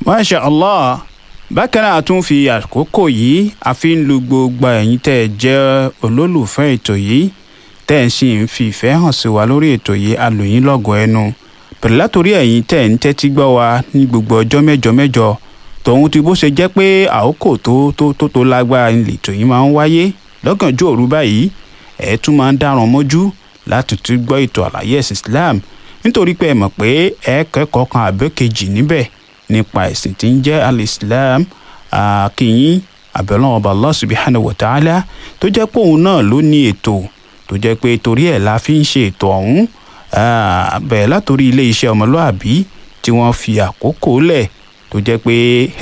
masha allah bákan náà a tún fi àkókò yìí a fi ń lu gbogbo ẹ̀yin tẹ́ ẹ jẹ́ olólùfẹ́ ètò yìí tẹ́ ẹ sì ń fi ìfẹ́ hàn sí wa lórí ètò yìí a lù yín lọ́gọ̀ọ́ ẹnu pẹ̀lú látòrí ẹ̀yin tẹ́ ẹ ń tẹ́tí gbọ́ wa ní gbogbo ọjọ́ mẹ́jọ mẹ́jọ tòun ti bó ṣe jẹ́ pé àkókò tó tó tó tó lágbára lètò yìí máa ń wáyé lọ́gànjọ́ òru báyìí ẹ̀ tún máa ń dáràn mọ́jú láti tún gbọ́ ètò àlàyé ẹ̀sìn Islam nítorí pé ẹ mọ̀ pé ẹ kẹ́kọ̀ọ́ kan àbẹ́kejì níbẹ̀ nípa ẹ̀sìn tí ń jẹ́ al-Islam àkìyìn àbẹ̀lọ́wọ̀n ọba Allah subhanahu wa ta'ala tó jẹ́ pé òun náà ló ní ètò tó jẹ́ pé torí ẹ̀ la fi ń ṣe ètò ọ̀hún bẹ̀rẹ̀ látòrí ilé iṣẹ́ ọmọlúàbí tí wọ́n fi àkókò lẹ̀ tó jẹ́ pé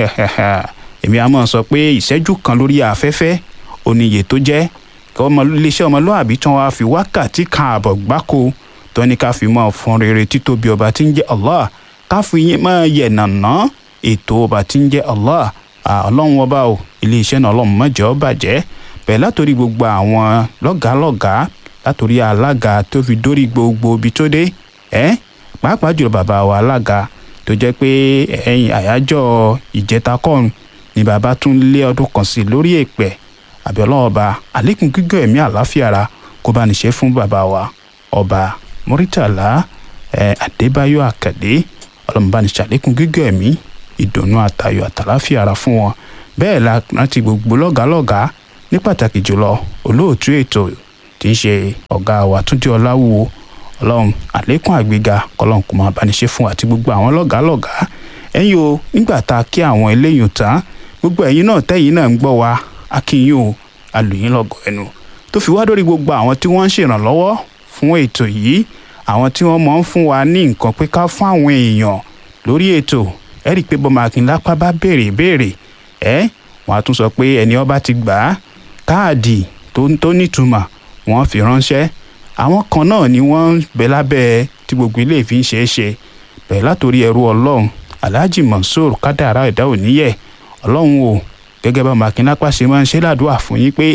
èmi á máa sọ pé ìṣẹ́jú kan lórí afẹ́fẹ́ oníyè tó jẹ́ iléeṣẹ́ ọmọlúàbí tí wọ́n á fi wákàtí kan àbọ̀ gbáko tó ní ká fi máa fọn rere títóbi ọba tí ń jẹ́ Allah ká fi yín máa yẹ̀ nàná ètò ọba tí ń jẹ́ Allah ọlọ́run ọba o iléeṣẹ́ náà ọlọ́run má jẹ́ ó bàjẹ́ bẹ̀rẹ̀ látòrí gbogbo àwọn lọ́gàálọ́gàá látòrí alága tó fi dórí gbogbo ibi tó dé ẹ́ pàápàá jùlọ bàbá wa alága tó jẹ́ pé ẹ̀yìn àyájọ́ ìjẹta kọ́run ni bàbá tún lé ọdún kan sí lórí èpẹ̀ àbí ọlọ́run ọba àlékún gígùn ẹ̀mí àláfíà ara kó bá ní ṣe fún bàbá wa ọba Muritala Adébáyọ̀ Àkàdé ọlọ́run bá ní ṣàlékún gígùn ẹ̀mí ìdùnnú àtayọ̀ àtàláfíà ara fún wọn bẹ́ẹ̀ la rántí gbogbo lọ́gàálọ́gàá ní pàtàkì jùlọ olóòtú ètò tí ń ṣe ọ̀gá wa Túndé Ọláwúwo ọlọ́run àlékún àgbéga kọlọ́run kò máa bá ní ṣe fún àti gbogbo àwọn lọ́gàálọ́gàá ẹ̀yin o nígbà tá a kí àwọn eléyìí tán gbogbo ẹ̀yin náà tẹ́yìn náà ń gbọ́ wa akínyìn o alùyìn lọ́gọ̀ ẹnu tó fi wá dórí gbogbo àwọn tí wọ́n ń ṣèrànlọ́wọ́ fún ètò yìí àwọn tí wọ́n mọ̀ ń fún wa ní nǹkan pé ká fún àwọn èèyàn lórí ètò ẹ rí i pé bọ́mọ akínlápá bá béèrè béèrè ẹ wọ́n á tún sọ pé ẹni ọba ti gbà á káàdì tó nítumọ̀ wọ́n fi ránṣẹ́ àwọn kan náà ni wọ́n ń bẹ lábẹ́ tí gbogbo ilé ìfi ń ṣeé ṣe bẹ̀rẹ̀ látòrí ẹrú ọlọ́run alhaji mansour kádàrá ẹ̀dá òníyẹ̀ ọlọ́run o gẹ́gẹ́ bá makinlápá ṣe máa ń ṣe ládùúgbà fún yín pé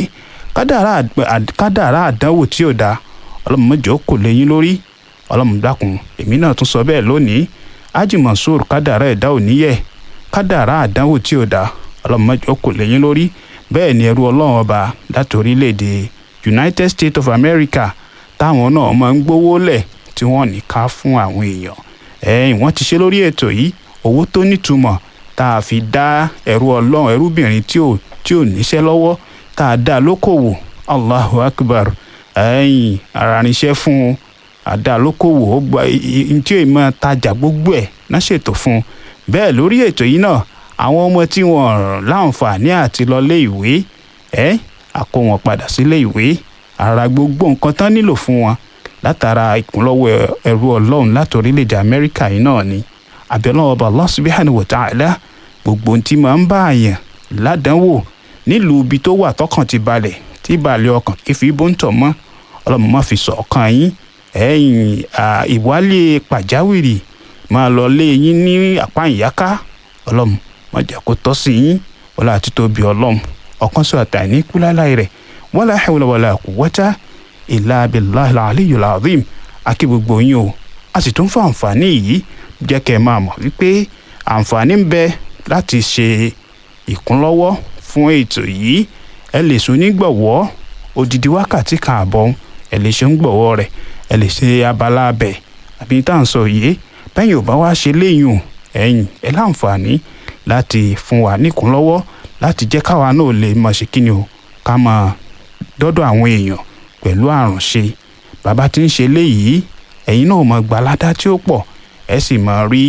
kádàrá àdánwò tí ò dáa ọlọ́run mọ́jọ́ kò léyìn lórí ọlọ́run dákun èmi náà tún sọ bẹ́ẹ̀ lónìí haji mansour kádàrá ẹ̀dá òníyẹ̀ kádàrá àdánwò tí ò dáa ọlọ́run mọ́jọ́ kò léyìn lórí bẹ́ẹ̀ ni ẹrú ọlọ́run ọba láti orílẹ̀-èdè united states of america táwọn náà máa ń gbówó lẹ̀ tí wọ́n ní ká fún àwọn èèyàn ẹ̀yìn wọ́n ti ṣe lórí ètò yìí owó tó nítumọ̀ tá a fi dá ẹrú ọlọ́run ẹrúbìnrin tí ò tí ò níṣẹ́ lọ́wọ́ tá a dá lókòwò allahu akbar ẹ̀yìn arániṣẹ́ fún un àdá lókòwò ó gba tí ò máa tajà gbogbo ẹ̀ náà ṣètò fún un bẹ́ẹ̀ lórí ètò yìí náà àwọn ọmọ tí wọ́n láǹfààní àti lọ lé ìwé ẹ̀ a kó wọn padà sílé ìwé ara gbogbo nǹkan tán nílò fún wọn látara ìkúnlọ́wọ́ ẹrú ọlọ́run láti orílẹ̀-èdè amẹ́ríkà yìí náà ni àbẹ̀lọ́wọ́ ọba Allah subhanahu wa ta'ala gbogbo ohun tí máa ń bá àyàn ládánwò nílùú ibi tó wà tọkàn ti balẹ̀ tí balẹ̀ ọkàn kì í fi bó ń tọ̀ mọ́ ọlọ́run má fi sọ ọkàn yín ẹ̀yìn ìwálé pàjáwìrì máa lọ lé yín ní àpá ìyáká ọlọ́run má jẹ́ kó tọ́ sí yín wọlé àti tóbi ọlọ́run ọ̀kan sọ àtàní kúláláì rẹ̀ wala hawla wala quwwata illa billahil aliyyil azim akí gbogbo yín o a sì tún fún àǹfààní yìí jẹ́ kẹ́ ẹ máa mọ̀ wípé àǹfààní ń bẹ láti ṣe ìkúnlọ́wọ́ fún ètò yìí ẹ lè sún nígbọ̀wọ́ odidi wákàtí kan àbọ̀ ẹ lè ṣe ń gbọ̀wọ́ rẹ̀ ẹ lè ṣe abala abẹ àbí tá à ń sọ yìí bẹ́yìn ò bá wá ṣe léyìn ẹ̀yìn ẹ láǹfààní láti fún wa níkúnlọ́wọ́ láti jẹ́ káwa náà lè mọ̀ ṣe kí ni o ká máa dọ́dọ̀ àwọn èèyàn pẹ̀lú àrùnṣe bàbá tí ń ṣe léyìí ẹ̀yin náà mọ̀ gbaládá tí ó pọ̀ ẹ sì mọ̀ rí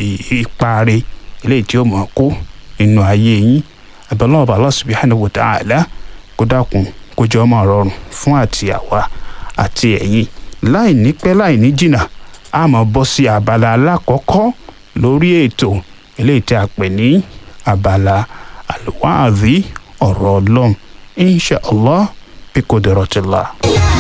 ipa rẹ̀ eléyìí tí ó mọ̀ kó nínú ayé yín abẹ́lẹ́ ọba Allah subhanahu wa ta'ala kó dákun kó jẹ́ ọmọ rọrùn fún àti àwa àti ẹ̀yin láì ní pẹ́ láì ní jìnnà a máa bọ́ sí abala alákọ̀ọ́kọ́ lórí ètò eléyìí tí a pè ní abala alwaadhi ọ̀rọ̀ ọlọ́run insha allah bí kò dọ̀rọ̀ ti la.